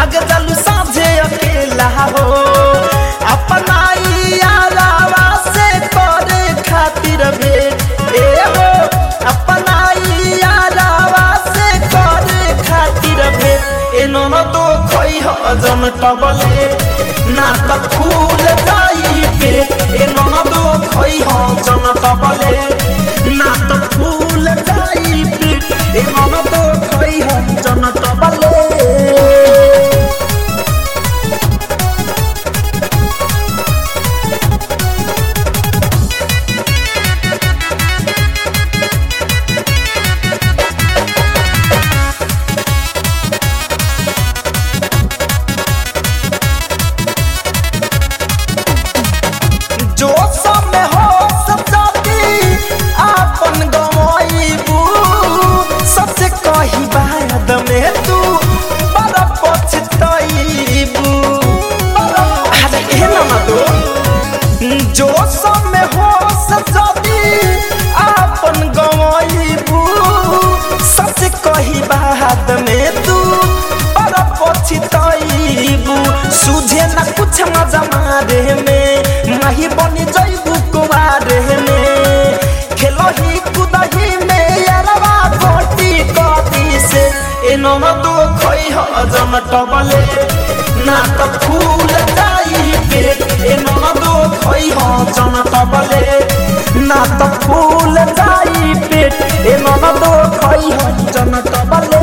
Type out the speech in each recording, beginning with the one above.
भाग जालू साझे अकेला हो अपना यारावा से करे खातिर भेट ए हो अपना यारावा से करे खातिर भेट ए ननदो खई ह जन टबले ना त फूल जाई पे ए ननदो खई ह जन टबले ना त फूल जाई पे ए ननदो खई ह जन टबले जो सब में हो सब जाती आपन गवाईबू सबसे कही बाद में तू बड़ा पछताईबू अरे ए ना दो जो सब में हो सब जाती आपन गवाईबू सबसे कही बाद में तू बड़ा पछताईबू सुझे ना कुछ मजा मारे में माही बनी जैबू कुमारे में खेलही कुदही में यारवा कोटी कदी से ए ननदो खई ह जन टबले ना त फूल जाई पे ए ननदो खई ह जन टबले ना त फूल जाई पे ए ननदो खई ह जन टबले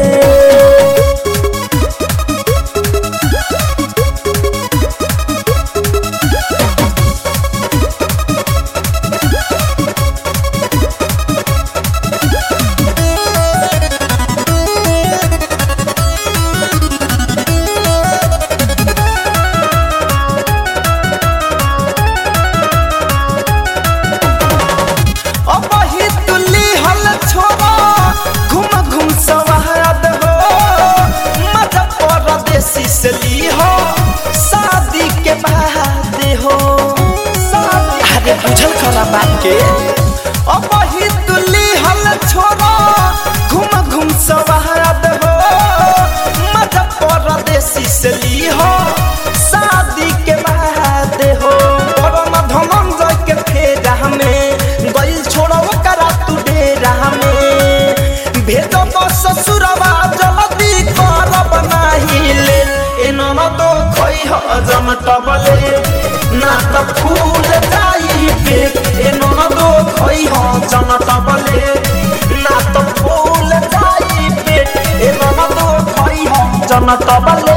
अब ही तुली हल छोड़ा घूम घूम सवाद हो मजा परदेसी से ली हो शादी के बाद हो शादी अरे बुझल खरा बात के अब ही तुली हल छोड़ा घूम घूम सवाद हो मजा परदेसी से ली हो शादी के बाद हो परम धनंजय के फेरा में गइल छोड़ो करा तू डेरा में भेजो तो ससुरवा जल्दी करब नाही ले ए ननदो खई ह जम टबले ना त फूल जाई पे ए ननदो खई ह जम टबले ना त फूल जाई पे ए ननदो खई ह जम टबले